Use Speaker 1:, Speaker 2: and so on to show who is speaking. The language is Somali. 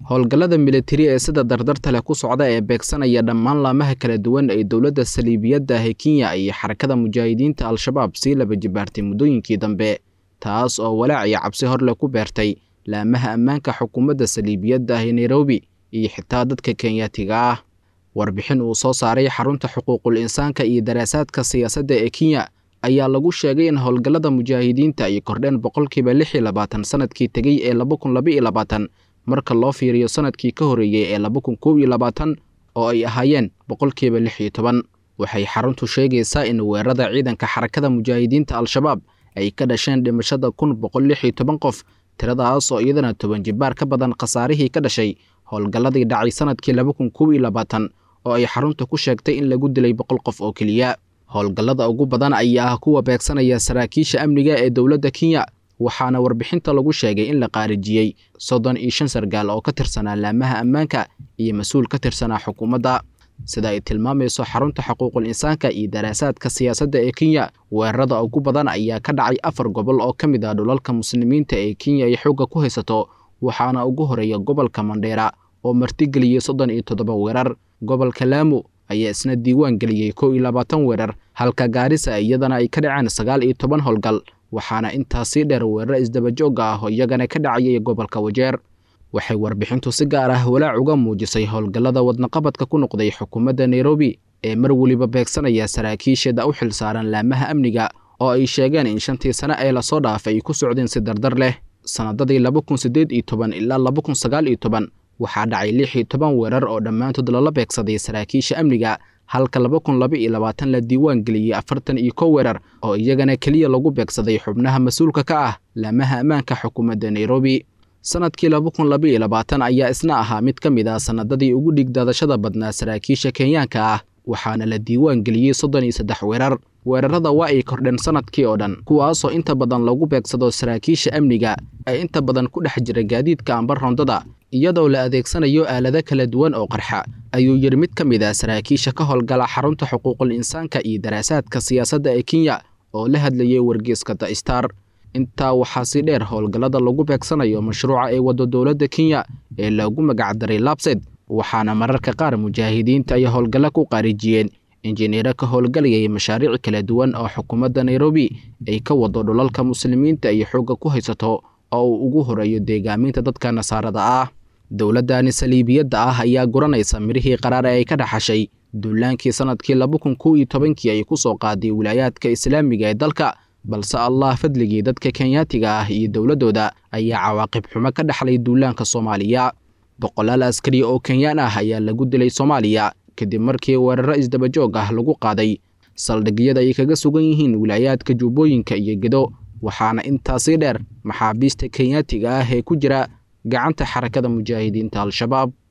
Speaker 1: howlgallada militari ee sida dardarta leh ku socda ee beegsanaya dhammaan laamaha kala duwan ee dowladda saliibiyadda ah ee kenya iyo xarakada mujaahidiinta al-shabaab sii laba jibaartay muddooyinkii dambe taas oo walaac iyo cabsi hor leh ku beertay laamaha ammaanka xukuumadda saliibiyadda ah ee nairobi iyo xitaa dadka kenyaatiga ah warbixin uu soo saaray xarunta xuquuqul insaanka iyo daraasaadka siyaasadda ee kenya ayaa lagu sheegay in howlgallada mujaahidiinta ay kordheen boqolkiiba lix iyo labaatan sanadkii tegey ee laba kun laba iyo labaatan marka loo fiiriyo sanadkii ka horreeyey ee laba kun koob iyo labaatan oo ay ahaayeen boqolkiiba lix iyo toban waxay xaruntu sheegaysaa in weerarada ciidanka xarakada mujaahidiinta al-shabaab ay ka dhasheen dhimashada kun boqol lix iyo toban qof tiradaas oo iyadana toban jibaar ka badan khasaarihii ka dhashay howlgalladii dhacay sanadkii laba kun koob iyo labaatan oo ay xarunta ku sheegtay in lagu dilay boqol qof oo keliya howlgallada ugu badan ayaa ah kuwa beegsanaya saraakiisha amniga ee dowladda kenya waxaana warbixinta lagu sheegay in la qaarijiyey soddon iyo shan sargaal oo ka tirsanaa laamaha ammaanka iyo mas-uul ka tirsanaa xukuumadda sida ay tilmaamayso xarunta xuquuqul insaanka iyo daraasaadka siyaasadda ee kenya weerarada ugu badan ayaa ka dhacay afar gobol oo ka mid ah dhulalka muslimiinta ee kenya ay xoogga ku haysato waxaana ugu horeeya gobolka mandheera oo martigeliyey soddon iyo toddoba weerar gobolka laamo ayaa isna diiwaan geliyey kow iyo labaatan weerar halka gaarisa iyadana ay ka dhaceen sagaal iyo toban howlgal waxaana intaasii dheer weeraro isdabajoogga ah oo iyagana ka dhacayay gobolka wajeer waxay warbixintu si gaar ah walaac uga muujisay howlgallada wadnaqabadka ku noqday xukuumadda nairobi ee mar weliba beegsanaya saraakiisheeda u xil saaran laamaha amniga oo ay sheegeen in shantii sane ee lasoo dhaafay ay ku socdeen si dardar leh sannadadii laba kun siddeed iyo toban ilaa laba kun sagaal iyo toban waxaa dhacay lix iyo toban weerar oo dhammaantood lala beegsaday saraakiisha amniga halka laba kun laba iyo labaatan la diiwaan geliyey afartan iyo kow weerar oo iyagana keliya lagu beegsaday xubnaha mas-uulka ka ah laamaha ammaanka xukuumadda nairobi sanadkii laba kun laba iyo labaatan ayaa isna ahaa mid ka mid ah sannadadii ugu dhigdaadashada badnaa saraakiisha kenyaanka ah waxaana la diiwaan geliyey soddon iyo saddex weerar weerarada waa ay kordheen sanadkii oo dhan kuwaasoo inta badan lagu beegsado saraakiisha amniga ee inta badan ku dhex jira gaadiidka amba rondada iyadoo la adeegsanayo aalado kala duwan oo qarxa ayuu yidhi mid ka mid ah saraakiisha ka howlgala xarunta xuquuqul insaanka iyo daraasaadka siyaasadda ee kenya oo la hadlayay wargeeska the star intaa waxaa si dheer howlgallada lagu beegsanayo mashruuca ee waddo dowladda kenya ee loogu magacdaray labsed waxaana mararka qaar mujaahidiinta ay howlgallo ku qaarijiyeen injineero ka howlgalayay mashaariic kala duwan oo xukuumadda nairobi ay ka wado dhulalka muslimiinta iyo xoogga ku haysato oo uu ugu horeeyo deegaaminta dadka nasaarada ah dowladdani saliibiyadda ah ayaa guranaysa mirihii qaraar ee ay ka dhaxashay duulaankii sanadkii laba kun kow iyo tobankii ay ku soo qaaday wilaayaadka islaamiga ee dalka balse allah fadligii dadka kenyaatiga ah iyo dowladdooda ayaa cawaaqib xumo ka dhaxlay duulaanka soomaaliya boqolaal askari oo kenyaan ah ayaa lagu dilay soomaaliya kadib markii weeraro isdabajoog ah lagu qaaday saldhigyada ay kaga sugan yihiin wilaayaadka jubbooyinka iyo gedo waxaana intaasii dheer maxaabiista kenyaatiga ah ee ku jira gacanta xarakada mujaahidiinta al-shabaab